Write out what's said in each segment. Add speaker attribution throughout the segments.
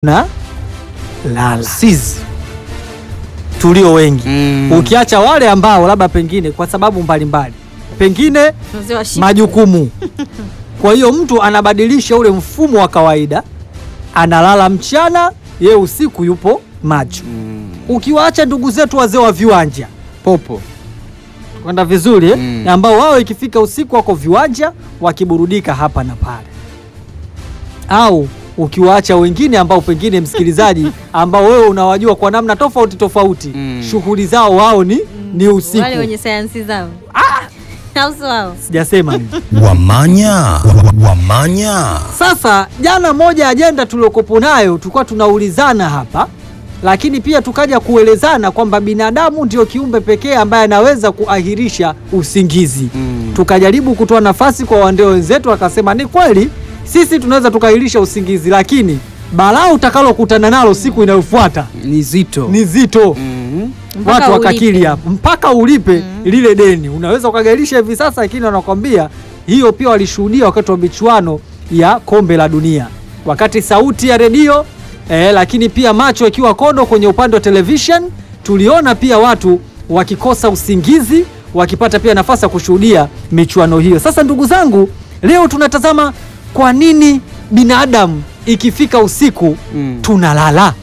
Speaker 1: na lala sisi tulio wengi
Speaker 2: Mm.
Speaker 1: ukiacha wale ambao labda pengine kwa sababu mbalimbali pengine
Speaker 3: Mzee wa shida.
Speaker 1: majukumu. Kwa hiyo mtu anabadilisha ule mfumo wa kawaida, analala mchana, ye usiku yupo macho.
Speaker 2: Mm.
Speaker 1: Ukiwaacha ndugu zetu wazee wa viwanja
Speaker 2: Popo.
Speaker 1: kwenda vizuri eh?
Speaker 2: Mm.
Speaker 1: na ambao wao ikifika usiku wako viwanja wakiburudika hapa na pale, au ukiwaacha wengine ambao pengine msikilizaji, ambao wewe unawajua kwa namna tofauti tofauti,
Speaker 2: Mm.
Speaker 1: shughuli zao wao ni, ni usiku.
Speaker 3: Wale wenye sayansi zao au sio wao?
Speaker 1: Sijasema mimi.
Speaker 4: Wamanya, wa- wamanya.
Speaker 1: Sasa jana moja ajenda tuliokopo nayo tulikuwa tunaulizana hapa, lakini pia tukaja kuelezana kwamba binadamu ndio kiumbe pekee ambaye anaweza kuahirisha usingizi.
Speaker 2: Mm.
Speaker 1: Tukajaribu kutoa nafasi kwa wandeo wenzetu, akasema ni kweli sisi tunaweza tukaahirisha usingizi, lakini balaa utakalokutana nalo siku inayofuata
Speaker 2: Ni zito.
Speaker 1: ni zito.
Speaker 2: Mm.
Speaker 3: Mpaka
Speaker 1: Watu wakakili
Speaker 3: ulipe.
Speaker 1: hapo mpaka ulipe lile deni. Unaweza ukagairisha hivi sasa, lakini wanakwambia hiyo pia walishuhudia wakati wa michuano ya kombe la dunia, wakati sauti ya redio eh, lakini pia macho ikiwa kodo kwenye upande wa television. Tuliona pia watu wakikosa usingizi, wakipata pia nafasi ya kushuhudia michuano hiyo. Sasa ndugu zangu, leo tunatazama kwa nini binadamu ikifika usiku
Speaker 2: Mm.
Speaker 1: tunalala.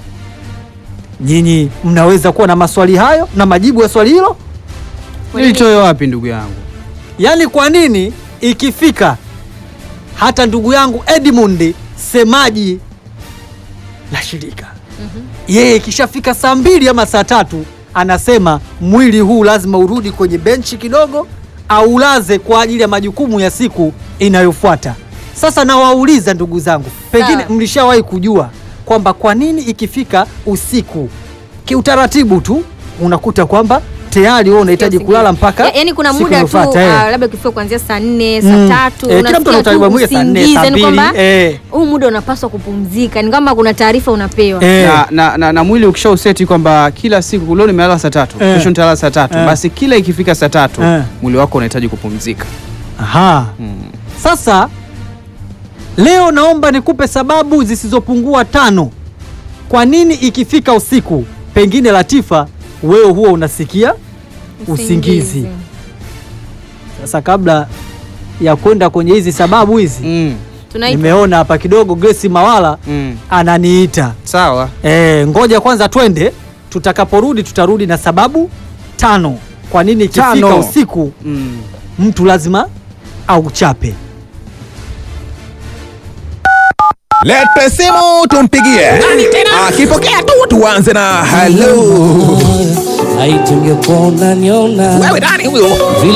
Speaker 1: Nyinyi mnaweza kuwa na maswali hayo na majibu ya swali hilo,
Speaker 2: Nilitoe wapi ndugu yangu?
Speaker 1: yaani kwa nini ikifika hata ndugu yangu Edmund semaji la shirika yeye ikishafika saa mbili ama saa tatu anasema mwili huu lazima urudi kwenye benchi kidogo au ulaze kwa ajili ya majukumu ya siku inayofuata. Sasa nawauliza ndugu zangu, pengine
Speaker 3: Sawa.
Speaker 1: mlishawahi kujua kwamba kwa nini ikifika usiku kiutaratibu tu unakuta kwamba tayari wewe unahitaji
Speaker 3: Usingizi.
Speaker 1: kulala mpaka
Speaker 3: Ya- yaani kuna
Speaker 1: siku
Speaker 3: muda tu
Speaker 1: inayofuata, eh.
Speaker 3: ah, labda ukifika kuanzia saa nne saa
Speaker 1: Mm.
Speaker 3: tatu
Speaker 1: Eh, kila mtu ana
Speaker 3: unasikia
Speaker 1: utaratibu
Speaker 3: tu
Speaker 1: mwingine saa nne,
Speaker 3: usingizi,
Speaker 1: saa
Speaker 3: yaani
Speaker 1: mbili,
Speaker 3: kwamba
Speaker 1: eh.
Speaker 3: huu muda unapaswa kupumzika, ni kama kuna taarifa unapewa.
Speaker 1: Eh.
Speaker 2: Na, na, na, na mwili ukisha useti kwamba kila siku leo nimelala saa tatu
Speaker 1: Eh.
Speaker 2: kesho nitalala saa tatu
Speaker 1: Eh.
Speaker 2: basi kila ikifika saa tatu
Speaker 1: Eh.
Speaker 2: mwili wako unahitaji kupumzika.
Speaker 1: Aha.
Speaker 2: Mm.
Speaker 1: Sasa leo naomba nikupe sababu zisizopungua tano kwa nini ikifika usiku, pengine Latifa, wewe huwa unasikia usingizi. Sasa kabla ya kwenda kwenye hizi sababu hizi,
Speaker 2: Mm.
Speaker 3: Tunaita
Speaker 1: nimeona hapa kidogo Grace Mawala
Speaker 2: Mm.
Speaker 1: ananiita.
Speaker 2: Sawa.
Speaker 1: E, ngoja kwanza twende, tutakaporudi tutarudi na sababu tano kwa nini ikifika
Speaker 2: Tano.
Speaker 1: usiku
Speaker 2: Mm.
Speaker 1: mtu lazima auchape.
Speaker 4: Lete simu tumpigie. Akipokea tu tuanze na hello.
Speaker 5: Laiti ungekuwa unaniona
Speaker 4: Wewe nani huyo?
Speaker 5: vile